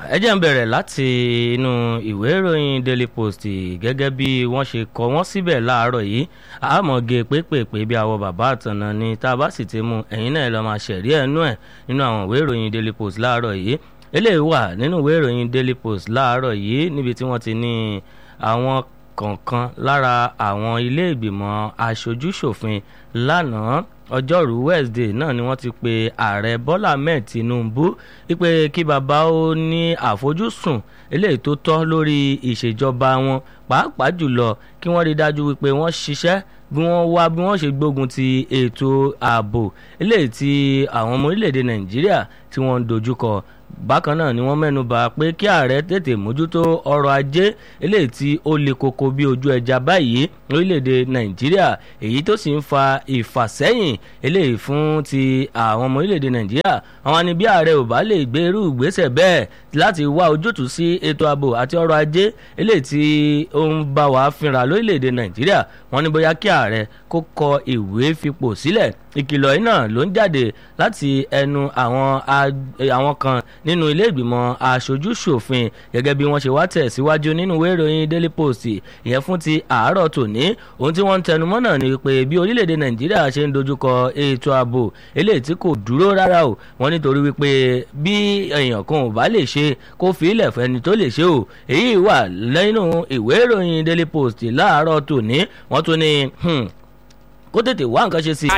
ẹ jẹ́ ń bẹ̀rẹ̀ láti inú ìwé ìròyìn daily post gẹ́gẹ́ bí wọ́n ṣe kọ wọ́n síbẹ̀ láàárọ̀ yìí àmọ̀gé pépèpé bí àwọ̀ bàbá àtànà ni tá a bá sì ti mú ẹ̀yin náà lọ́ọ́ máa ṣẹ̀rí ẹ̀nú ẹ̀ nínú àwọn ìwé ìròyìn daily post láàárọ̀ yìí eléyìí wà nínú ìwé ìròyìn daily post láàárọ̀ yìí níbi tí wọ́n ti ní àwọn kọ̀ọ̀kan lára àwọn ilé ìgbìmọ̀ aṣojúṣòfin lánàá ọjọ́rú wednesday náà ni wọ́n ti pe ààrẹ bọ́lá ahmed tinubu wípé kí bàbá ó ní àfojúsùn eléyìí tó tọ́ lórí ìṣèjọba wọn pàápàá jùlọ kí wọ́n rí dájú wípé wọ́n ṣiṣẹ́ bí wọ́n wá bí wọ́n ṣe gbógun ti ètò ààbò eléyìí tí àwọn ọmọ orílẹ̀-èdè nàìjíríà tí wọ́n ń dojúkọ bákan náà ni wọ́n mẹ́nu bà pé kí ààrẹ tètè mójútó ọrọ̀ ajé eléyìí tí ó le koko bí ojú ẹja báyìí lórílẹ̀‐èdè nàìjíríà èyí tó sì ń fa ìfàsẹ́yìn eléyìí fún ti àwọn ọmọ orílẹ̀‐èdè nàìjíríà àwọn ni bí ààrẹ ò bá lè gbé irú ìgbésẹ̀ bẹ́ẹ̀ láti wá ojútùú sí ètò ààbò àti ọrọ̀ ajé eléyìí tí ó ń bá wa fínra lórílẹ̀‐èdè nàìjíríà wọ́n ní bóyá kí ààrẹ kó kọ ìwé fipò sílẹ̀ ìkìlọ̀ yìí náà ló ń jáde láti ẹnu àwọn àwọn kan nínú ilé ìgbìmọ̀ aṣojú-ṣòfin gẹ́gẹ́ bí wọ́n ṣe wá tẹ̀ síwájú nínú ìwé ìròyìn daily post ìyẹn fún ti àárọ̀ tòní ohun tí wọ́n ń tẹnumọ́ náà ni pé bí orílẹ̀-èdè nàìjíríà ṣe ń dojúkọ ètò ààbò eléyìí tí kò dúró rárá o wọ́n nítorí wípé bí èèyàn kan ò bá lè ṣe kó fi ilẹ̀ fẹ́ni tó lè ṣe o èyí wà lẹ́nu ìwé ìròyìn daily post láàárọ̀ tòní wọ́n tún ní kó tètè wá nǹkan ṣe sí i